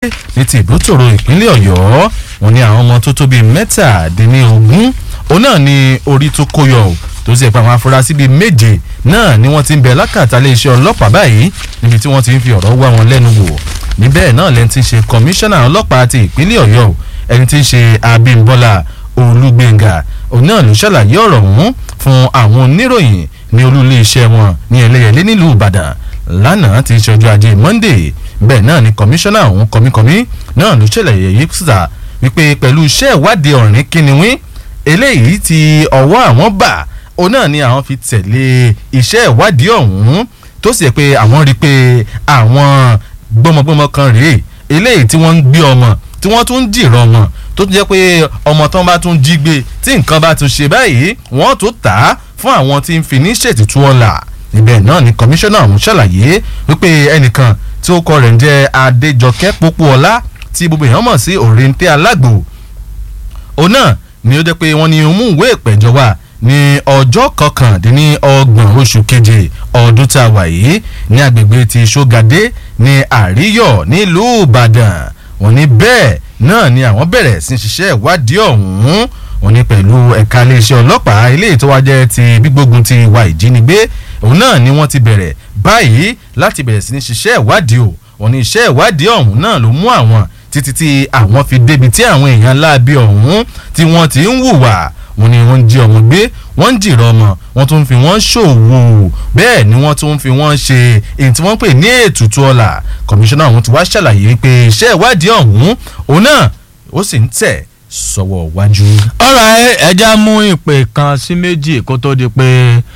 ní ti ìbútòrò ìpínlẹ̀ ọ̀yọ́ wọn ni àwọn ọmọ tó tó bíi mẹ́tàdínlógún òun náà ni orí tó kó yọ o tó sì pa àwọn afurasí bíi méje náà ni wọ́n ti ń bẹ lákàtà iléeṣẹ́ ọlọ́pàá báyìí níbi tí wọ́n ti ń fi ọ̀rọ̀ wá wọn lẹ́nu wò níbẹ̀ náà lẹ́ni tí ń ṣe kọmíṣánná ọlọ́pàá ti ìpínlẹ̀ ọ̀yọ́ o ẹni tí ń ṣe abímbọ́lá olúgbẹ̀ngà òun náà ló ṣàlàyé ọ̀rọ̀ ọ̀hún fún àwọn oníròyìn ní olú iléeṣẹ́ wọn ní ẹlẹ́yẹlé nílùú ìbàdàn lánàá ti ṣe ọjọ́ ajé monday bẹ́ẹ̀ náà ni kọmíṣánná ọ̀hún kọmíkọmí náà ló ṣẹlẹ̀ yìí síta wípé pẹ̀lú iṣẹ́ ìwádìí ọ̀rìn kínníwín eléyìí tí ọwọ́ àwọn bà òun náà ni àwọn fi tẹ̀lé iṣẹ́ ìwádìí ọ̀hún tó sì yẹ pé àwọn rí i pé àwọn gbọmọgbọmọ kan rèé eléyìí tí wọ́n ń gbé ọmọ tí wọ́n tún ń dìrọ̀ ọmọ tó tún jẹ́ pé ọmọ tán bá tún jí gbé tí nǹkan bá tún ṣe báyìí wọ́n tó tà á fún àwọn tí ń fi ní ṣètìtú ọ̀la ibẹ̀ náà ni kọmíṣánná ọ̀hún ṣàlàyé wípé ẹnìkan tí ó kọ rẹ̀ ń jẹ́ adéjọkẹ́ pópóọlá tí gbogbo èèyàn mọ̀ sí òrèǹtẹ́ alágbò òun náà ni ó jẹ́ pé wọ́n ní mú ìwé ìpẹ̀jọ́ wá ní ọjọ́ kọkàndínlọ́gbọ̀n oṣù keje ọdún tá a wà yìí ní agbègbè ti ṣógadé ní àríyọ̀ nílùú ìbàdàn wọ́n ní bẹ́ẹ̀ náà ni àwọn bẹ̀rẹ̀ sí ṣiṣẹ́ ìwádìí ọ̀hún wọ́n ní pẹ̀lú ẹ̀ka iléeṣẹ́ ọlọ́pàá ilé ìtọ́wájẹ́ ti gbígbógun ti ìwà ìjínigbé òun náà ni wọ́n ti bẹ̀rẹ̀ báyìí láti bẹ̀rẹ̀ sí ní ṣiṣẹ́ ìwádìí o wọ́n ní iṣẹ́ ìwádìí ọ̀hún náà ló mú àwọn títí tí àwọn fi débi tí àwọn èèyàn láabi ọ̀hún tí wọ́n ti ń hùwà wọ́n ní wọ́n ń jí ọmọ gbé wọ́n ń jìrọ̀ ọmọ wọ́n tún fi wọ́n ṣòwò bẹ́ẹ̀ ni wọ́n tún fi wọ́n ṣe èyí tí wọ́n pè ní ètùtù ọ̀la kọmíṣánná ọ̀hún ti wá ṣàlàyé pé iṣẹ́ ìwádìí ọ̀hún òun náà ó sì ń tẹ̀ sọ́wọ́ wájú. ọ̀rọ̀ ẹja mú ìpè kan sí méjì kó tó di pé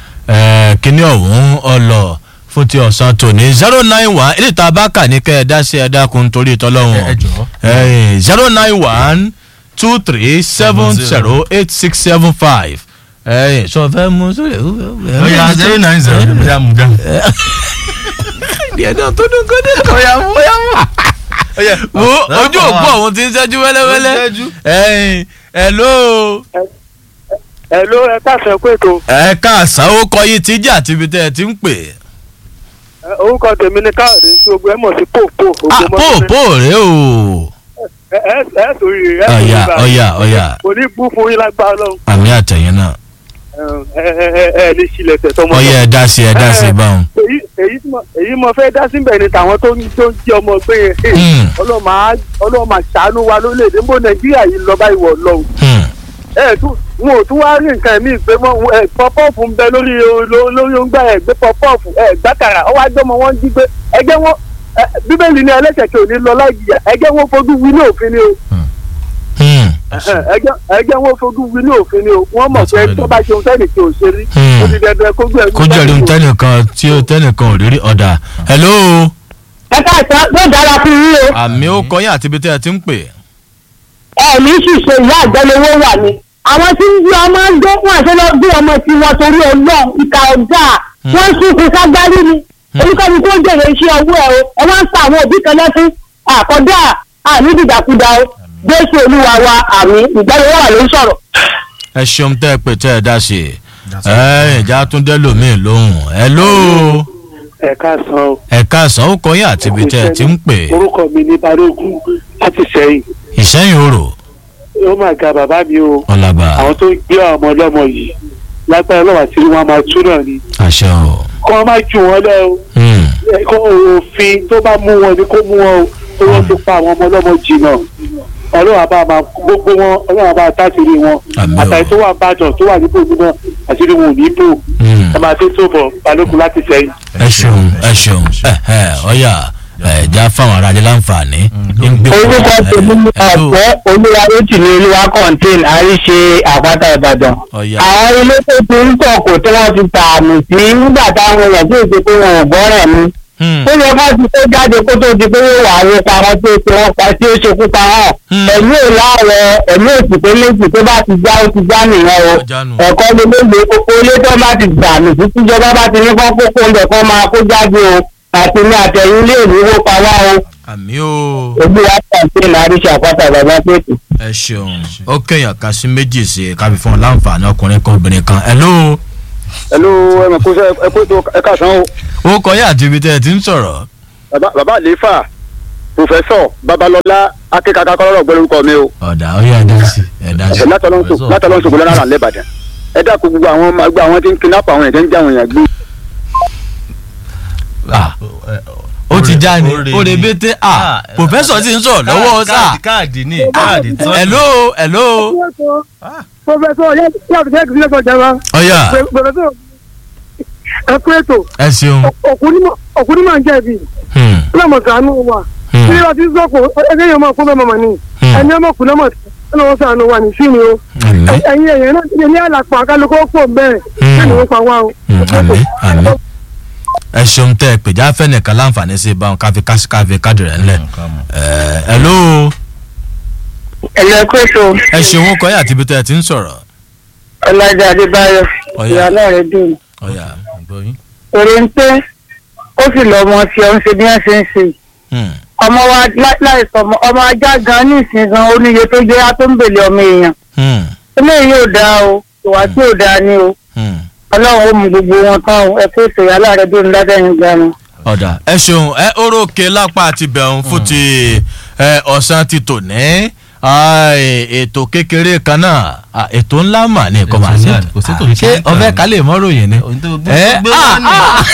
kíní ọ̀hún ọlọ fún ti ọ̀sán tòní zero nine one èdè tá a bá kà ní kẹ́ ẹ dá sí ẹ dákun torí ìtọ́lọ́hún ẹ jọ̀ọ́. zero nine one two three seven zero eight six seven five sọ fẹ́ mú sórí ẹ̀ oya zero nine zero oya mú gan. díẹ̀ náà tó dún kó dé. oya mú oya mú. wo ojú òpó ọ̀hún ti ń ṣẹ́jú wẹ́lẹ́wẹ́lẹ́ ẹ̀yìn hello ẹ ló ẹ káàsán pé ètò ẹ káàsán ó kọ yín tí jà tíbi tẹ́ ẹ ti ń pè. orúkọ tèmi ni káàdé tí gbogbo ẹ mọ̀ sí pòpò ah pò pò rèé o. ẹ ẹ ẹ sòrí rẹ ẹ sòrí ọ̀yà bá ọ̀yà ọ̀yà kò ní bú fún yín lágbára lọ́hùn àmì àtẹ̀yìn náà ẹ ẹ ẹ ẹ ní sílẹ̀ tẹ̀ tọmọ ọ̀yà ẹ dá sí ẹ dá sí báwọn. èyí èyí tí mo èyí mo fẹ́ dá síbẹ̀ ni tàwọn tó ń tó ń jí ọmọ gbé yẹn Hmm. ọlọ́mà á ọlọ́mà ṣàánú wa lórílẹ̀‐èdè ń bọ̀ nàìjíríà yìí lọ báyìí wọ̀ lọ́hùn Hmm. ẹ tún wọn ò tún wá rí nǹkan míì pé wọn ẹ pọpọ́ọ̀fù ń bẹ lórí ló- lórí oúnjẹ ẹ gbé pọpọ́ọ̀fù ẹ gbàkàrà ọwọ́ àjọmọ wọn jí gbé ẹgbẹ́ wọn ẹ, bíbélì ní ẹlẹ́sẹ̀ kí ò ní lọ láì jìyà ẹgbẹ́ wọn fojú wí ní òfin ni o Hmm. ẹgbẹ́ ẹgbẹ́ wọn fojú wí ní òfin ni o wọ́n mọ̀ pé tó bá ṣe ohun sẹ́ni tí ò ṣe rí Hmm. ó ti dẹdẹ kójú ẹ̀ kó jẹ́rìí ohun tẹ́nìkan tí ó tẹ́nìkan ò rírí ọ̀dà hello ẹ káàsán ló dára fún yín o àmì ó kọ yín àti ibi tẹ́ ẹ ti ń pè. ẹ ní ṣìṣe ìyá àjẹlówó wà ní. àwọn tí ń gbé ọmọ ń gbé wọn àti lọ gbé ọmọ tí wọn torí ọlọ́run ìka ọjà wọn ń sunkún ságbárí ni oníkàbí tó ń jèrè iṣẹ́ ọwọ́ ẹ o ẹ wá ń sa àwọn òbí kan lẹ́sìn àkọ́dá àmì dìdàkudà o jésù olúwa wa àmì ìgbàlówó wà ló ń sọ̀rọ̀. ẹ ṣeun tẹ́ ẹ pè tẹ́ ẹ dá sí i. ẹ ìjà tún dé lómìn lóhùn hello ẹ káàsán o ẹ káàsán ó kọ yín àti ibi tẹ́ ẹ ti ń pè. orúkọ mi ní balógun láti sẹ́yìn ìṣẹ́yìn orò ó mà ga bàbá mi o ọ̀làbà àwọn tó ń gbé àwọn ọmọ ọlọ́mọ yìí lágbára ọlọ́wà tí wọ́n máa tú náà ni àṣẹ o. kọ́ ọ má jù wọ́n lẹ́ o Hmm. kó òfin tó bá mú wọn ni kó mú wọn o tó wọ́n ti pa àwọn ọmọ ọlọ́mọ jìnnà ọlọ́wà bá máa gbogbo wọn ọlọ́wà bá tásìrì wọn Àmín o. àtàrí tó wà bàdàn tó wà nípò náà àṣírí wọn ò ní bò Hmm. ẹ máa tó tó bọ̀ balógun láti sẹ́yìn. ẹ ṣeun ẹ ṣeun ẹ ẹ ọyà ẹ já fáwọn aráàlú láǹfààní. ń gbé orúkọ tèmi ní Hello. ọ̀pẹ́ olúwarótì ní olúwa contain àríṣe àpáta ìbàdàn. ọyà àwọn ilé tó ti ń kọ̀kọ̀ tí wọ́n ti tààmì sí nígbà táwọn èèyàn tó ṣe pé wọn ò gbọ́ràn ni. Hmm. ó yẹ ká ti tó jáde kó tó di pé yóò wà àwọn pamọ́ tí ó ti wọ́n pa tí ó ṣekú pa hàn. Hmm. ẹ̀mí ò láàrọ̀ ẹ̀mí òsì pé méjì tó bá ti já ó ti já nìyẹn o. Ó já nù. ẹ̀kọ́ ló léde kókó ilé tó bá ti dànù sí tíjọba bá ti ní kán kókó ń bẹ̀ kán máa kó jáde o àti ní àtẹ̀yìn ilé ìlú pa wá o àmì o ojú wa kàǹtẹ́ láríṣà àpáta bàbá pẹ̀tù. ẹ ṣeun ó kéèyàn kan sí méjì sí i káfí fún ọ láǹfààní ọkùnrin kan obìnrin kan hello ẹ̀lú ẹ̀mọ̀ kó sẹ́ ẹ kó tó ẹ káàsán o ó kọ yín àti ibi tẹ́ ẹ ti ń sọ̀rọ̀ bàbá bàbá àlééfà pòfẹ́sọ̀ babalọ́lá akíkaka kọ́lọ́rọ̀ gbọ́ lórúkọ mi o ọ̀dà ó yẹ ẹ̀dá sí ẹ̀dá sí. látọlọ́nṣogbo lọ́nà àrà lẹ́bàdàn ẹ dákun gbogbo àwọn ọmọ ẹgbẹ́ àwọn tí ń kidnap àwọn èèyàn tí ń já àwọn èèyàn gbé Ah, ó ti já ni ó lè bété ah pòfẹ́sọ̀ ti ń sọ̀rọ̀ lọ́wọ́ sá. káàdì ní káàdì tán. hello hello. pòfẹ́sọ̀ yàtọ̀ jẹ́ kí lẹ́sọ̀ jẹ́ wa ọ̀yà pòfẹ́sọ̀ ẹ kú ètò ẹ ṣeun. òkú ní màá jẹ̀bi Hmm, lọ́mọ sànú wa hmm, bí wọ́n ti sọ̀kò ẹgbẹ́ yẹn máa kó bẹ́ẹ̀ mọ̀mọ́ ni Hmm. ẹni ọmọ kù lọ́mọ lọ́wọ́ sànú wa ní sí ni o àmín, ẹ̀yin ẹ̀yẹ náà ti ní àlàpọ̀ àkálùkọ́ pọ̀ bẹ́ẹ̀ Hmm. kí ni wọ́n pa wá o. hmm, àmín, àmín. ẹ ṣeun tẹ ẹ pèjá fẹ́nìkan láǹfààní sí báwọn káfí káfí káàdì rẹ̀ ńlẹ̀. Ẹ, hello ẹ̀lẹ́ kó ètò ẹ ṣeun ó kọ́yà àti ibi tẹ́ ẹ ti ń sọ̀rọ̀. ọ̀làjà adébáyọ̀ Ọ̀yà. ìyá náà rẹ̀ dùn ọ̀yà gbọ́yìn. èrè ń pé ó sì lọ ọmọ tí ọ ń ṣe bí wọ́n ṣe ń ṣe hmm, ọmọ wa lá- láìsọ ọmọ ọmọ ajá gan ní ìsìn gan oníye tó jẹ́ á tó ń bèlè ọmọ èèyàn hmm, eléyìí yóò dáa o ìwà tí yóò dáa ni o hmm. ọlọ́run ó mú gbogbo wọn tán o ẹ kó ètò ìyá náà rẹ̀ dùn látẹ̀yìn gan ni. ọ̀dà ẹ ṣeun ẹ orókè lápá àti bẹ̀rùn fún ti ẹ, ọ̀sán ti tò ní Ai, ètò kékeré kan náà Ah, ètò ńlá mà ní ẹ̀kọ́ màá Ètò sí ńlá ni, kò sí ètò ṣé kékeré kan ọ̀fẹ́ ni. kálẹ̀ mọ́ròyìn ni. ohun tó gbé ẹ gbé ah, wá ní. ah.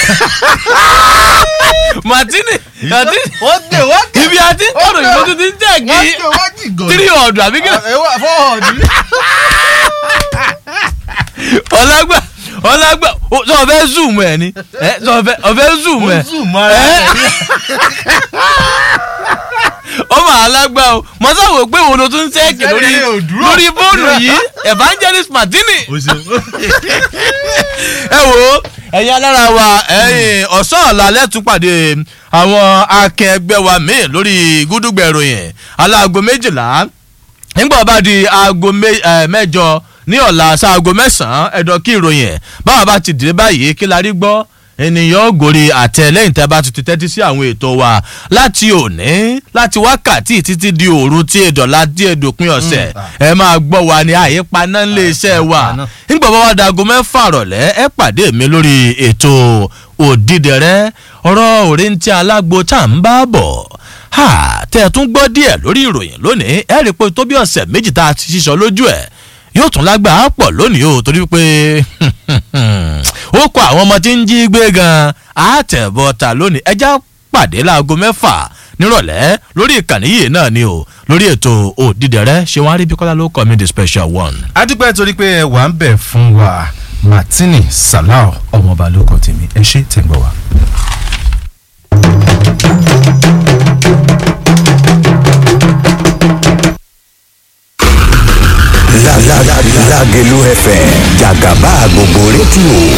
martini martini wọ́n dé wọ́n dé. ibi àti ọ̀rọ̀ ìbò tó ti ń jẹ́ kí wọ́n dé wọ́n dì gòdì. three hundred àbí kí ẹ wá fọ́ọ̀dì. ọlágbà ọlágbà ó, sọ fẹ́ zoom ẹ ni ẹ sọ fẹ́ ọfẹ́ zoom ẹ Ó zoom ara ẹ ẹ̀ ní. ó mà alágbá o mo sáwò pé wo ló tún ṣẹ́ẹ̀kì lórí Ṣẹ́ẹ̀kì ò dúró. lórí fóònù yìí evangelist martini o ṣeun. ẹ wo ẹ̀yin alára wa ẹ̀yin ọ̀sán ọ̀la lẹ́tún pàdé àwọn akẹgbẹ́ wa míì lórí gúdúgbẹ̀ ìròyìn aláago méjìlá nígbà bá di aago mé- eh, mẹ́jọ ní ọ̀la sáago mẹ́sàn-án ẹ̀dọ̀ kí ìròyìn ẹ̀ báwa bá ti dìde báyìí kí la rí gbọ́ ènìyàn gòrí àtẹ lẹ́yìn tẹ́ bá ti ti tẹ́tí sí àwọn ètò wa láti òní láti wákàtí títí di òru tí èdọ̀lá tí èdòpin ọ̀sẹ̀ ẹ máa gbọ́ wa ní àyípaná ńlẹ̀ iṣẹ́ wa Àyípaná. nígbà bá wá dago mẹ́fà rọ̀lẹ́ ẹ pàdé mi lórí ètò òdìdẹrẹ́ ọ̀rọ̀ òrèǹtí alágbo tá à ń bá bọ̀ ha tẹ́ ẹ tún gbọ́ díẹ̀ lórí ìròyìn lónìí ẹ rí i pé tó bí ọ̀sẹ̀ méjì tá a ti ṣiṣọ́ lójú ẹ̀ yóò tún lágbàá pọ̀ lónìí o torí pé ó kọ àwọn ọmọ tí ń jí gbé gan àtẹ̀bọ̀tà lónìí ẹjá pàdé láago mẹ́fà nírọ̀lẹ́ lórí ìkànnì yìí náà ni o lórí ètò òdìdẹrẹ́ ṣé wọ́n á rí bí kọ́lá ló kọ́ mi the special one. adúpẹ́ torí pé ẹ wà ń bẹ̀ fún wa martini salau ọmọọba ló kọ tèmi ẹ ṣe tẹ̀ ń gbọ́ wa. Lágẹ̀lú FM jàgàbá gbogbo rédíò